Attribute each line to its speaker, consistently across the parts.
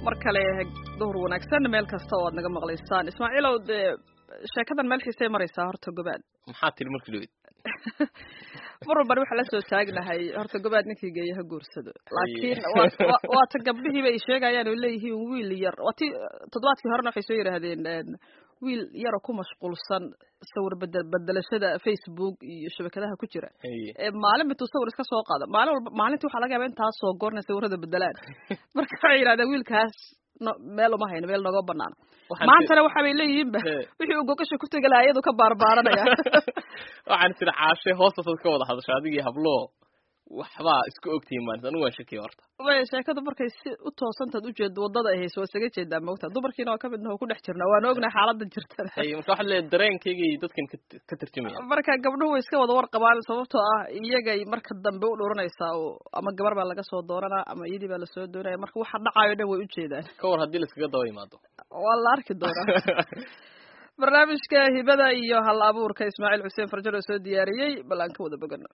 Speaker 1: mar kale duhur wanaagsan meel kasta oo aad naga maqlaysaan ismaaciilow dee sheekadan meel xiisay maraysaa horta gobaad
Speaker 2: maxaa tiri markii dhawed
Speaker 1: mar walban waxaa la soo taagnahay horta gobaad ninkii geeya ha guursado laakiin waata gabdhihiiba ay sheegayaan oo leeyihiin wiil yar waati toddobaadkii horena waxay soo yidhaahdeen wiil yaroo ku mashquulsan sawir bedel bedelashada facebook iyo shabakadaha ku jira maalin bituu sawir iska soo qaada maalin walba maalintii waxaa laga yaaba intaasoo goorna sawirada bedelaan marka waxay yidhahdeen wiilkaas no meel uma hayno meel nogoo banaana maantana waxa bay leeyihiinba wixii uu gogasha ku tegi lahaa iyadu ka baarbaaranaya
Speaker 2: waxaan tiri caashe hoostasaad ka wada hadasha adigii hablo waxbaa isku ogtihiin maalinta anigu waan shakiya horta
Speaker 1: way sheekadu markay si u toosantaad ujeedo wadada ay hayso waa isaga jeedaa moogta dumarkiina waa kamid naho ku dhex jirna waana ognahay xaalada jirtan
Speaker 2: hay marka waxaad leedahay dareenkaygay dadkan ka tarjumaya
Speaker 1: marka gabdhuhu way iska wada warqabaan sababtoo ah iyagay marka dambe u dhuranaysaa oo ama gabar baa laga soo dooranaa ama iyadii baa lasoo doonaya marka waxa dhacayo dhan way ujeedaan
Speaker 2: ka war haddii laiskaga daba imaado
Speaker 1: waa la arki doonaa barnaamijka hibada iyo hal abuurka ismaaciil xuseen farjar oo soo diyaariyey bal aan ka wada bogano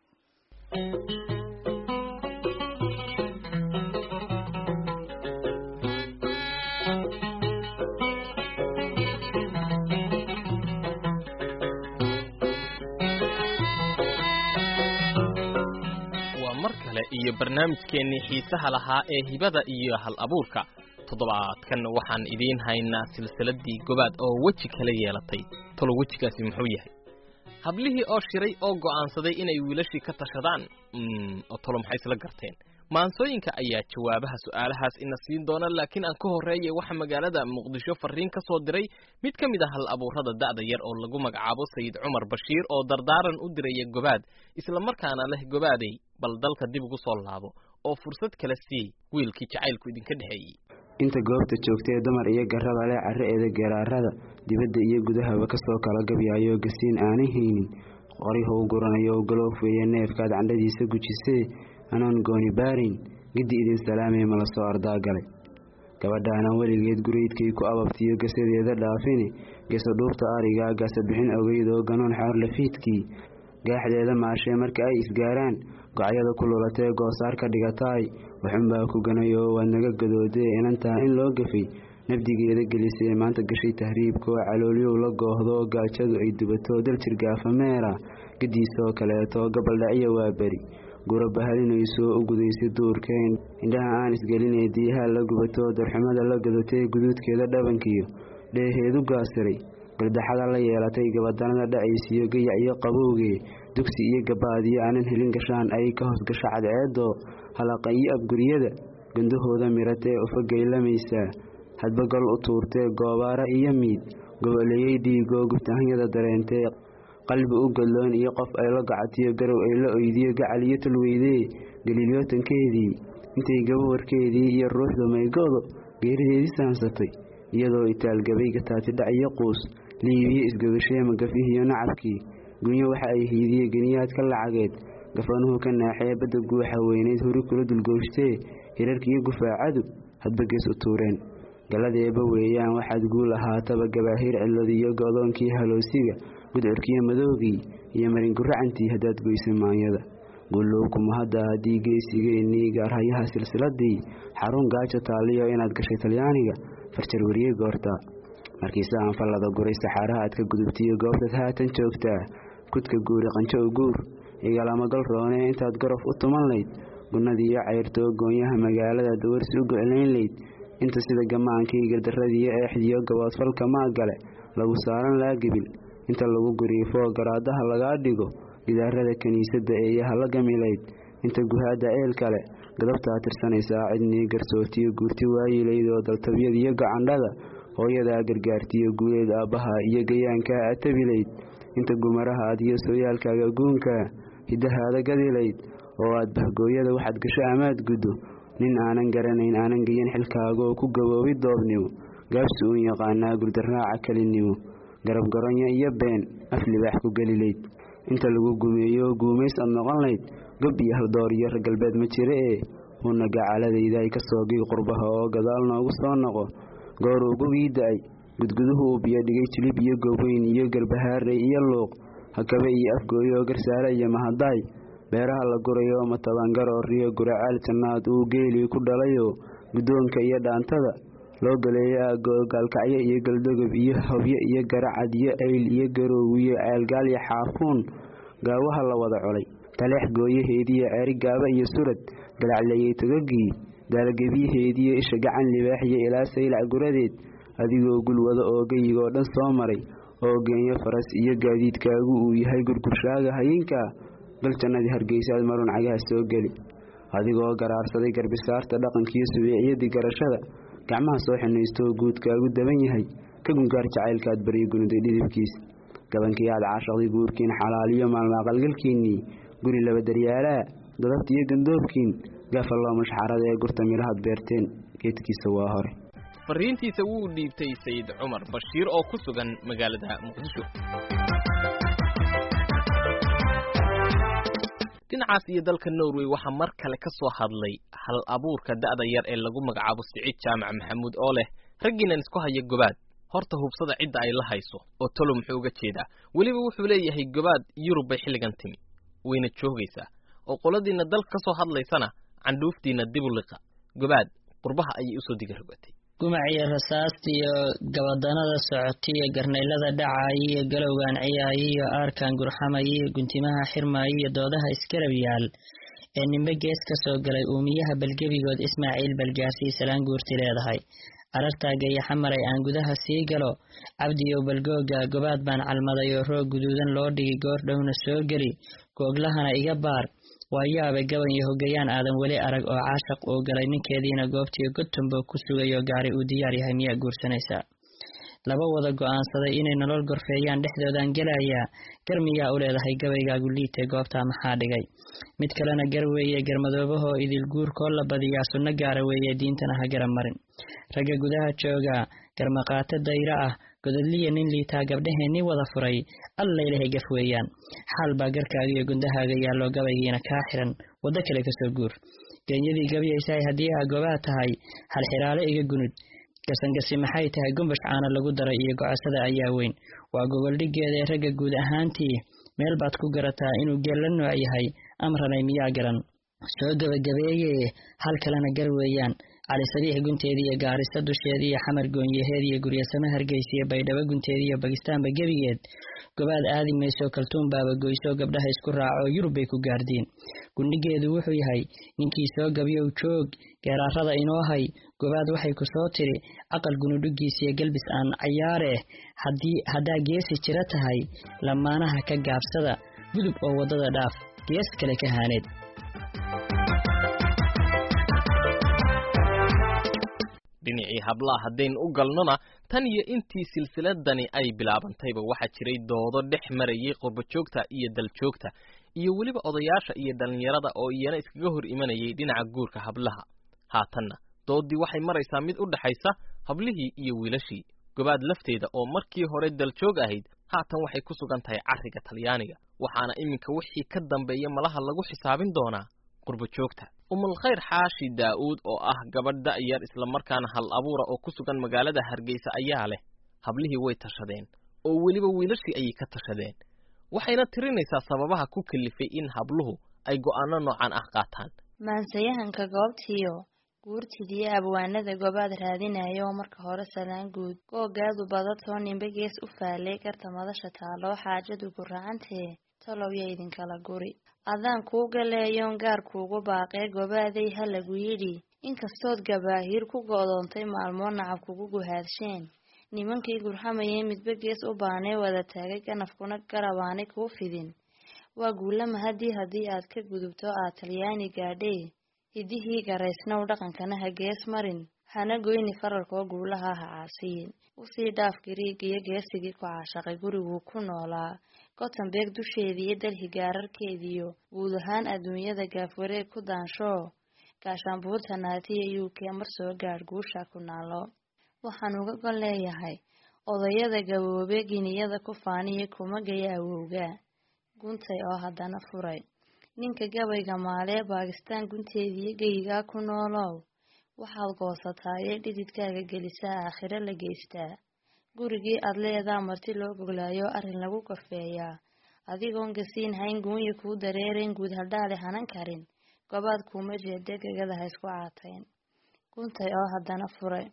Speaker 2: iyo barnaamijkeennii xiisaha lahaa ee hibada iyo hal abuurka toddobaadkan waxaan idiin haynaa silsiladii gobaad oo weji kala yeelatay talo wejigaasi muxuu yahay hablihii oo shiray oo go'aansaday inay wiilashii ka tashadaan oo talo maxay isla garteen maansooyinka ayaa jawaabaha su'aalahaas ina siin doona laakiin aan ka horreeyay waxa magaalada muqdisho farriin ka soo diray mid ka mid ah hal abuurrada da'da yar oo lagu magacaabo sayid cumar bashiir oo dardaaran u diraya gobaad islamarkaana leh gobaaday bal dalka dib ugu soo laabo oo fursad kala siiyey wiilkii jacaylku idinka dhexeeyey
Speaker 3: inta goobta joogtay dumar iyo garraba leh carra'eeda garaarada dibadda iyo gudahaba ka soo kala gabyaayo gasiin aanay haynin qorihou guranayo galoof weeye neefkaad candhadiisa gujisee anoon gooni baarin giddi idin salaamee ma la soo ardaa galay gabadhaana weligeed guraydkay ku ababtiyo gasadeeda dhaafine gesa dhuubta arigaa gasa bixin ogeydoo ganoon xaarlafiidkii gaaxdeeda maashee marka ay isgaaraan gocyada ku lulatee goosaar ka dhigataay waxunbaa ku ganayoo waad naga gadoodee inantaa in loo gafay nabdigeeda gelisee maanta gashay tahriibkoo caloolyow la goohdoo gaajadu ay dubatoo daljir gaafameera gadiisoo kaleeto gabaldhaciya waa beri gura bahalinaysoo u gudaysay duurkeen indhaha aan isgelinay diyaha la gubatoo darxumada la gadatee guduudkeeda dhabankiyo dheeheedu gaasiray galdaxada la yeelatay gabadanada dhacaysiyo gayac iyo qabowgee dugsi iyo gabaadiyo aanan helin gashaan ay ka hoos gasho cadceedoo halaqa iyo abguryada gandahooda miratee ufagaylamaysaa hadba gol u tuurtee goobaara iyo miid goboleeyey dhiigoo gubtahanyada dareentee qalbi u gadloon iyo qof ay la gacatiyo garow ay la oydiyo gacal iyo tulweydee galiilyootankeedii intay gabawarkeedii iyo ruuxdu maygoodo geerideedii saansatay iyadoo itaalgabay gataatidhac iyo quus liibiye isgogashee magafihiyo nacabkii gunyo waxa ay hiidiye geniyaadka lacageed gafanuhu ka naaxee badda guuxa weynayd huri kula dulgooshtee hirarkiiyo gufaacadu hadba gees u tuureen galladeeba weeyaan waxaad guul ahaataba gabaahiir cidladiyo go'doonkii haloosiga gudcurkiyo madoogii iyo maringuracantii haddaad goysa maanyada guulowkuma hadda haddii geesigeennii gaarhayaha silsiladii xarun gaajo taaliyo inaad gashay talyaaniga farjar weriye goorta markiise aan fallada guray saxaaraha aad ka gudubtiyo goobtaad haatan joogtaa kudka guuri qanjo u guur igalamagal roonee intaad gorof u tuman layd gunnadiiyo cayrtoo goonyaha magaalada dawarsi u goclayn layd inta sida gamaankii gardarradiiyo eexdiyo gaboodfalka maagale lagu saaran laagibil inta lagu guriifoo garaadaha lagaa dhigo gidaarada kiniisadda eeyaha la gamilayd inta guhaadda eel kale gadabtaa tirsanaysaa cidnii garsootiyo guurti waayilaydoo daltabyadiyo gacandhada hooyadaa gargaartiyo guuleed aabbaha iyo gayaankaa atabilayd inta gumaraha aad iyo sooyaalkaaga guunkaa hiddahaada gadilayd oo aad bahgooyada waxaad gasho amaad guddo nin aanan garanayn aanan geyan xilkaagaoo ku gaboobi doobnimo gaabsi uun yaqaanaa gurdarraaca kelinimo garabgaronya iyo been af libaax ku gelilayd inta lagu gumeeyo guumays ad noqon layd gob iyo haldoor iyo ragalbeed ma jira ee uuna gacaladaydaay ka soogii qurbaha oo gadaal noogu soo noqo goor ugugii da-ay gudguduhu uu biyo dhigay jilib iyo goweyn iyo garbahaarey iyo luuq hakabe iyo afgooyo garsaare iyo mahadaay beeraha la gurayo matabangarooriyo guracaal jannaad uu geelii ku dhalayoo guddoonka iyo dhaantada loo galeeyo aagogaalkacyo iyo galdogob iyo hobyo iyo garacad iyo ayl iyo garoow iyo ceelgaal iyo xaafuun gaawaha la wada colay taleex gooyaheediiyo ceeri gaaba iyo surad galacleeyey togagii daalgebyaheediiyo isha gacan libaaxiyo ilaa saylac guradeed adigoo gulwada oo geyigoo dhan soo maray oo geenyo faras iyo gaadiidkaagu uu yahay gurgurshaaga hayinka gal jannadii hargeysaad marun cagaha soo geli adigoo garaarsaday garbisaarta dhaqankiiyo subeeciyadii garashada gacmaha soo xinaystooo guudkaagu daban yahay ka gungaar jacaylkaad baryo gunuday dhidibkiis gabankii aad caashaqday guurkiin xalaaliyo maalmaaqalgalkiinnii guri laba daryaalaa dadabta iyo gandoobkiin gaafalloo mashxarada ee gurta midhahaad beerteen geedkiisa waa hore
Speaker 2: fariintiisa wuu dhiibtay sayid cumar bashiir oo ku sugan magaalada muqdisho dhinacaas iyo dalka norway waxaa mar kale ka soo hadlay hal abuurka da'da yar ee lagu magacaabo siciid jaamac maxamuud oo leh raggiinan isku haya gobaad horta hubsada cidda ay la hayso oo talo muxuu uga jeedaa weliba wuxuu leeyahay gobaad yurub bay xilligan timi wayna joogaysaa oo qoladiinna dalka ka soo hadlaysana candhuuftiinna dibu liqa gobaad qurbaha ayay usoo diga rogatay
Speaker 4: gumac iyo rasaasta iyo gabadanada socotay iyo garnaylada dhacaya iyo galowgan ciyaaya iyo aarkan gurxamaya iyo guntimaha xirmaya iyo doodaha iskarab yaal ee nimbe gees ka soo galay uumiyaha balgebigood ismaaciil balgaarsiy salaan guurti leedahay arartaaga iyo xamaray aan gudaha sii galo cabdiyow balgooga gobaad baan calmaday oo roog guduudan loo dhigi goor dhowna soo geli googlahana iga baar waa yaabay gaban iyo hogayaan aadan weli arag oo caashaq uu galay ninkeediina goobtiyo godtumbo ku sugayoo gaari uu diyaar yahay miyaa guursanaysaa laba wada go'aansaday inay nolol gorfeeyaan dhexdoodan gelayaa gar miyaa u leedahay gabaygaagu liite goobtaa maxaa dhigay mid kalena gar weeye garmadoobahoo idil guurkoo la badiyaa sunno gaara weeye diintana ha gara marin ragga gudaha jooga garmaqaato dayro ah gododliya nin liitaa gabdhaheenni wada furay allaylahay gaf weeyaan xaal baa garkaaga iyo gundahaaga yaalloo gabaygiina kaa xiran waddo kale kasoo guur genyadii gabyaysahay haddii aa gobaad tahay halxiraale iga gunud gasangasi maxay tahay gumbash caana lagu daray iyo gocosada ayaa weyn waa gogoldhiggeeda ee ragga guud ahaantii meel baad ku garataa inuu geel la nooc yahay amranay miyaa garan soo gebagabeeye hal kalena gar weeyaan cali sabiix gunteedii iyo gaarisa dusheedii iyo xamar goonyaheed iyo guryasame hargeysa iyo baydhabo gunteedii iyo bakistaanba gebigeed gobaad aadi mayso kaltuun baaba goyso gabdhaha isku raaco yurub bay ku gaardiin gundhigeedu wuxuu yahay ninkii soo gabyow joog geeraarada inoo hay gobaad waxay ku soo tiri aqal gunudhugiisiyo galbis aan cayaareh haddii haddaa geesi jira tahay lamaanaha ka gaabsada gudub oo waddada dhaaf gees kale ka haaneed
Speaker 2: dhinacii hablaha haddayn u galnona tan iyo intii silsiladani ay bilaabantayba waxaa jiray doodo dhex marayay qurbajoogta iyo daljoogta iyo weliba odayaasha iyo dhallinyarada oo iyana iskaga hor imanayay dhinaca guurka hablaha haatanna dooddii waxay maraysaa mid u dhaxaysa hablihii iyo wiilashii gobaad lafteeda oo markii hore daljoog ahayd haatan waxay ku sugan tahay carriga talyaaniga waxaana iminka wixii ka dambeeya malaha lagu xisaabin doonaa qurbajoogta umulkhayr xaashi daa'uud oo ah gabadh da'yar islamarkaana hal abuura oo ku sugan magaalada hargeysa ayaa leh hablihii way tashadeen oo weliba wiilashii ayay ka tashadeen waxayna tirinaysaa sababaha ku kalifay in habluhu ay go'aano noocan ah qaataan
Speaker 5: maansayahanka goobtiyo guurtidiyo abwaanada gobaad raadinaya oo marka hore salaan guud googaadu badatoo nimbe gees u faalay garta madasha taaloo xaajadu ku racantee tolowya idinkala guri adaan kuu galeeyoon gaar kuugu baaqee gobaaday ha lagu yidhi inkastood gabaahiir ku go'doontay maalmoo nacab kugu guhaadsheen nimankii gurxamayay midba gees u baanee wada taagay ganafkuna garabaanay kuu fidin waa guulama haddii haddii aad ka gudubto aad talyaani gaadhee hidihii garaysnow dhaqankana ha gees marin hana goyni fararkoo guulaha ha caasiyin usii dhaaf gariigiyo geesigii ku caashaqay guriguu ku noolaa gotembeeg dusheediiyo dalhi gaararkeediyo guud ahaan adduunyada gaafwareeg ku daanshoo gaashaanbuurta naatiya u k mar soo gaadh guusha ku naalo waxaan uga gol leeyahay odayada gaboobe giniyada ku faaniya kuma gaya awowga guntay oo haddana furay ninka gabayga maalee baakistaan gunteediiyo geyigaa ku noolow waxaad goosataayee dhididkaaga gelisaa aakhiro la geystaa gurigii aad leedaa marti loo goglaayo arrin lagu korfeeyaa adigoon gasiin hayn guunya kuu dareerayn guud haldhaale hanan karin gobaad kuuma jeede gegada ha isku caatayn guntay oo haddana furay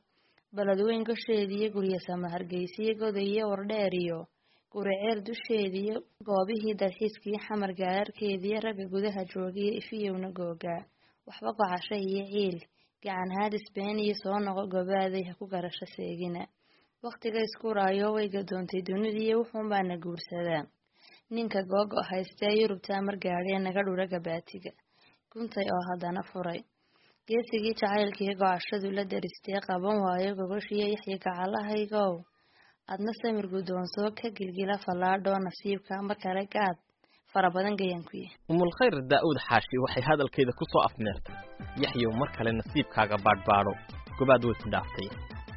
Speaker 5: baladweyn gasheediyo guryasama hargeysiyo godayo wardheeriyo guriceer dusheediyo goobihii dalxiiskii xamar gaararkeediyo ragga gudaha joogiyo ifiyowna googaa waxba gocasho iyo ciil gacan haadis been iyo soo noqo gobaaday ha ku garasho seegina wakhtiga iskuraayo way gadoontay dunidiiyo wuxuunbaana guursadaa ninka googo haystee yurubtaa margaadhee naga dhura gabaatiga guntay oo haddana furay geesigii jacaylkii gocashadu la daristee qaban waayo gogoshiyo yaxya gacalahaygow adna samir guddoonsoo ka gilgila fallaadhoo nasiibka mar kale gaad fara badan gayankuya
Speaker 2: umulkhayr daa'uud xaashi waxay hadalkeeda ku soo afmeertay yaxyow mar kale nasiibkaaga baadhbaadho gobaad way ku dhaaftay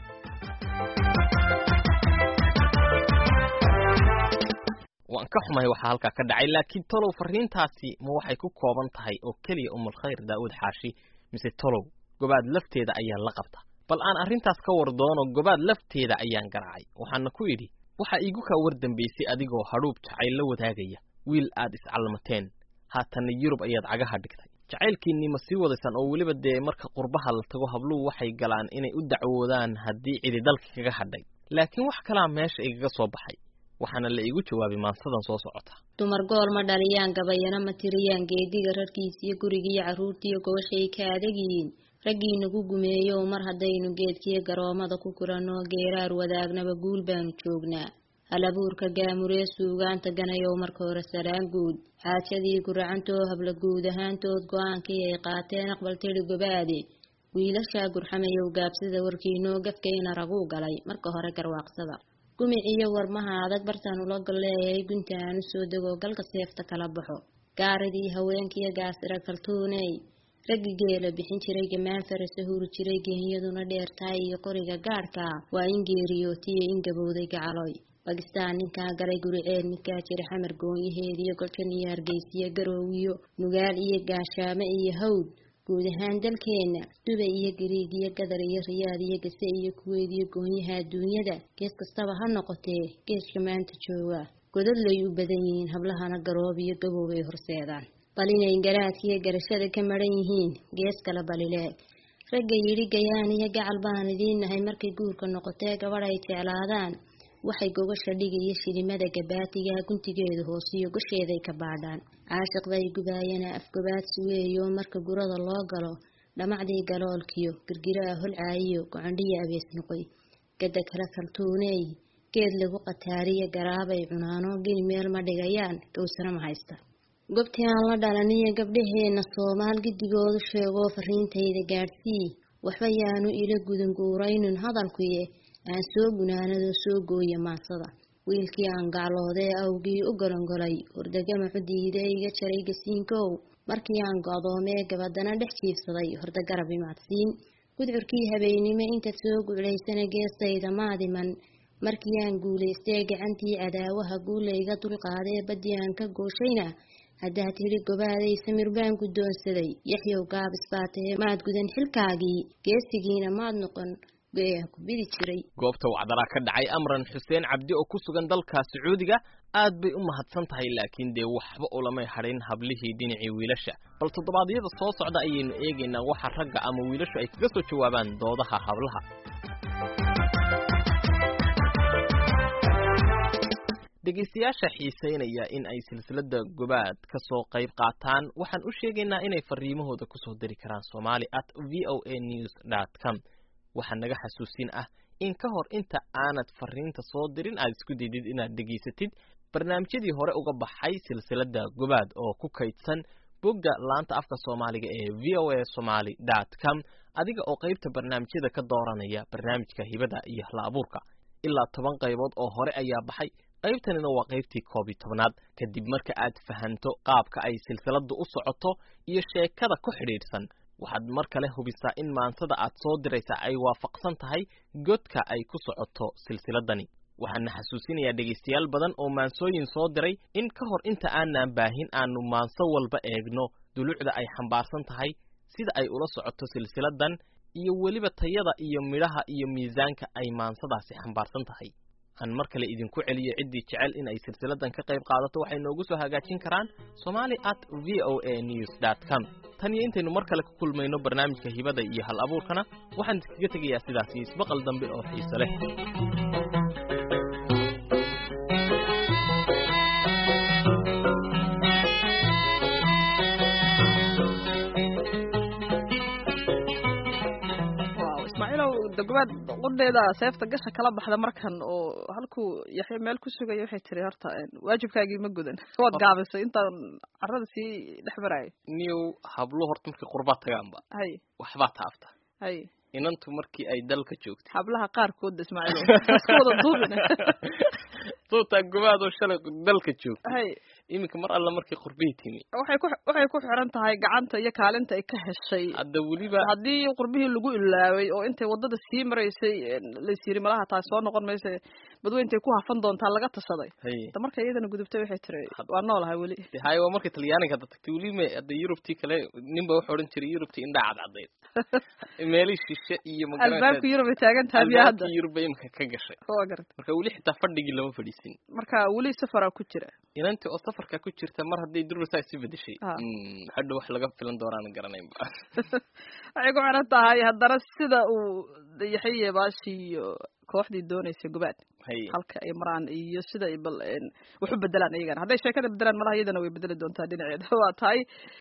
Speaker 2: waan ka xumahay waxaa halkaa ka dhacay laakiin tolow farriintaasi ma waxay ku kooban tahay oo keliya umulkhayr daa'uud xaashi mise tolow gobaad lafteeda ayaa la qabta bal aan arrintaas ka war doono gobaad lafteeda ayaan garaacay waxaana ku idhi waxaa iigu kaa war dambaysay adigoo hadhuub jacayl la wadaagaya wiil aad iscalmateen haatanna yurub ayaad cagaha dhigtay jacaylkiinnii ma sii wadaysaan oo weliba dee marka qurbaha la tago habluhu waxay galaan inay u dacwoodaan haddii cidi dalka kaga hadhay laakiin wax kalaa meesha igaga soo baxay waxaana la iigu jawaabay maansadan soo socota
Speaker 6: dumar gool ma dhaliyaan gabayana ma tiriyaan geediga rarkiisiyo gurigiiyo carruurtiiyo gobashay ka adagyihiin raggii nagu gumeeyo mar haddaynu geedkiyo garoomada ku kuranoo geeraar wadaagnaba guul baanu joognaa halabuurka gaamuree suugaanta ganayow marka hore saraan guud xaajadii guracantoo habla guud ahaantood go-aankii ay qaateen aqbal tiri gobaade wiilashaa gurxamayow gaabsida warkiinoo gafkayna raguu galay marka hore garwaaqsada gumiciyo warmaha adag bartaan ula golleeyay gunta aan u soo dego galka seefta kala baxo gaaridii haweenkiyo gaasira kaltuuney raggi geela bixin jiray gamaan farasa huri jiray geenyaduna dheertaay iyo qoriga gaadhka waa in geeriyootiyo in gabowday gacaloy bakistaan ninkaa galay guriceel midkaa jira xamar goonyaheediyo goljan iyo hargeysiyo garoowiyo nugaal iyo gaashaamo iyo hawd guud ahaan dalkeenna dubay iyo gariig iyo gadar iyo riyaad iyo gase iyo kuweyd iyo goonyaha adduunyada gees kastaba ha noqotee geeska maanta jooga godadlay u badan yihiin hablahana garoob iyo gaboobay horseedaan bal inay garaadkiiyo garashada ka maran yihiin gees kale balileeg ragga yidhi gayaan iyo gacal baan idiin nahay markay guurka noqotee gabadh ay jeclaadaan waxay gogasha dhigiyo shilimada gabaatiga guntigeeda hoosiyo gosheeday ka baadhaan caashiqday gubaayana afgobaadsi weeyo marka gurada loo galo dhamacdii galoolkiyo girgiraa holcaayiyo gocondhiya abees noqoy gada kale kaltuuneey geed lagu qataariya garaabay cunaano geni meel ma dhigayaan gowsana ma haysta gobtii aan la dhalaniyo gabdhaheenna soomaal gidigoodu sheegoo fariintayda gaadhsii waxba yaanu ila gudanguuraynun hadalkuye aan soo gunaanadoo soo gooya maansada wiilkii aan gacloodee awgii u golongolay hordagamacu diida iga jaray gasiinkow markii aan go'doomee gabadana dhex jiifsaday horda garab imaadsiin gudcurkii habeennimo inta soo guclaysana geestayda maadiman markii aan guulaystee gacantii cadaawaha guulayga dulqaadee baddii aan ka gooshayna haddaad tidhi gobaaday samir baan guddoonsaday yaxyow gaabis baatee maad gudan xilkaagii geesigiina maad noqon
Speaker 2: goobta wacdaraa ka dhacay amran xuseen cabdi oo ku sugan dalka sacuudiga aad bay u mahadsan tahay laakiin dee waxba ulamay hadhin hablihii dhinacii wiilasha bal toddobaadyada soo socda ayaynu eegaynaa waxa ragga ama wiilashu ay kaga soo jawaabaan doodaha hablaha dhegaystayaasha xiisaynaya in ay silsilada gobaad ka soo qayb qaataan waxaan u sheegaynaa inay fariimahooda kusoo diri karaan somali at v o a news dot com waxaa naga xasuusin ah in ka hor inta aanad fariinta soo dirin aad isku daydid inaad dhegaysatid barnaamijyadii hore uga baxay silsilada gobaad oo ku kaydsan bogga laanta afka soomaaliga ee v o a somaly dot com adiga oo qaybta barnaamijyada ka dooranaya barnaamijka hibada iyo hla abuurka ilaa toban qaybood oo hore ayaa baxay qaybtanina waa qaybtii koob iyo tobnaad kadib marka aad fahanto qaabka ay silsiladu u socoto iyo sheekada ku xidhiidhsan waxaad mar kale hubisaa in maansada aad soo diraysa ay waafaqsan tahay godka ay ku socoto silsiladani waxaana xasuusinayaa dhegaystayaal badan oo maansooyin soo diray in ka hor inta aanaan baahin aanu maanso walba eegno dulucda ay xambaarsan tahay sida ay ula socoto silsiladan iyo weliba tayada iyo midhaha iyo miisaanka ay maansadaasi xambaarsan tahay aan mar kale idinku celiyo ciddii jecel in ay silsiladan ka qayb qaadato waxay noogu soo hagaajin karaan somali at v o a news dot com tan iyo intaynu mar kale ku kulmayno barnaamijka hibada iyo hal abuurkana waxaan iskaga tegayaa sidaas iyo isbaqal dambe oo xiiso leh
Speaker 1: dagobaad qudheeda seefta gasha kala baxda markan oo halkuu yaxya meel ku sugaya waxay tiri horta waajibkaagii ma gudan waad gaabisay intaan carrada sii dhex maraayo
Speaker 2: niyow hablo horta markay qurbaa tagaanba
Speaker 1: hay
Speaker 2: waxbaa taafta
Speaker 1: hay
Speaker 2: inantu markii ay dalka joogtay
Speaker 1: hablaha qaarkooda ismaaciil isku wada duubina
Speaker 2: sootaa gobaadoo shalay dalka joogtay
Speaker 1: hay
Speaker 2: iminka mar alla markay qurbihii timi
Speaker 1: waxay ku waxay ku xiran tahay gacanta iyo kaalinta ay ka heshay
Speaker 2: hadda weliba
Speaker 1: haddii qurbihii lagu ilaaway oo intay waddada sii maraysay lays yiri malaha taas soo noqon maysa badweyntay ku hafan doontaa laga tashaday
Speaker 2: haye
Speaker 1: da marka iyadana gudubtay waxay tiri waa noolahay weli
Speaker 2: de haye waa markay talyaaniga hadda tagtay weliba hadda yurubtii kale ninba wuxuu odhan jiray yurubtii indhaa cadcadayd meelii shishe iyo
Speaker 1: albaabka yurub ay taagan tahay biyo hadda
Speaker 2: albaabkii yurub bay imika ka gashay
Speaker 1: waa garata
Speaker 2: marka weli xitaa fadhigii lama fadhiisin
Speaker 1: marka weli safaraa ku jira
Speaker 2: inantii oo safarka ku jirta mar hadday durbasaa isu bedeshay
Speaker 1: Ah.
Speaker 2: Mm, hadhow wax laga filan doonaan garanaynba
Speaker 1: waxay ku xiran tahay haddana sida uu yaxye baashi iyo kooxdii doonaysa gobaad
Speaker 2: haye
Speaker 1: halka ay maraan iyo sida ay bal wax u bedelaan iyagana hadday sheekada bedelaan malaha iyadana way bedeli doontaa dhinaceeda waa tahay